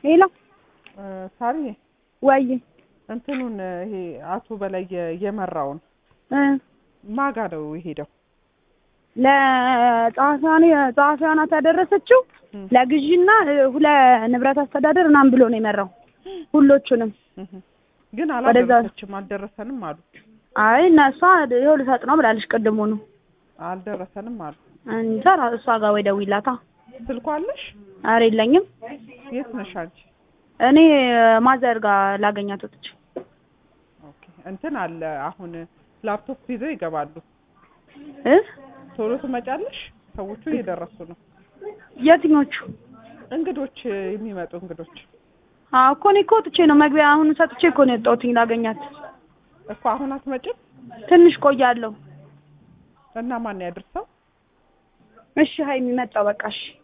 ሄሎ ሳሪ ወይ እንትኑን ይሄ አቶ በላይ የ- የመራውን እ ማጋ ነው የሄደው? ለጸሐፊዋን ጸሐፊዋ ናት ያደረሰችው እም፣ ለግዢና እ፣ ሁለ ንብረት አስተዳደር ምናምን ብሎ ነው የመራው ሁሎቹንም። እህ። ግን ወደዛ- አላደረሰችም አልደረሰንም አሉ አይ እነሷ ይኸው ልሰጥ ነው ብላለች ቅድሙኑ። አልደረሰንም አሉ። እንጃ እሷ ጋር ወይ ደውይላታ። ስልኳ አለሽ? ኧረ የለኝም የት ነሽ አንቺ? እኔ ማዘር ጋር ላገኛት ወጥቼ ኦኬ እንትን አለ አሁን ላፕቶፕ ይዘው ይገባሉ። እ ቶሎ ትመጫለሽ? ሰዎቹ እየደረሱ ነው። የትኞቹ እንግዶች የሚመጡ እንግዶች አዎ እኮ እኔ እኮ ወጥቼ ነው መግቢያ አሁን ሰጥቼ እኮ ነው የወጣሁትኝ ላገኛት። እኮ አሁን አትመጭም? ትንሽ ቆያለሁ። እና ማን ያድርሰው? እሺ ሀይሚ መጣሁ በቃ እሺ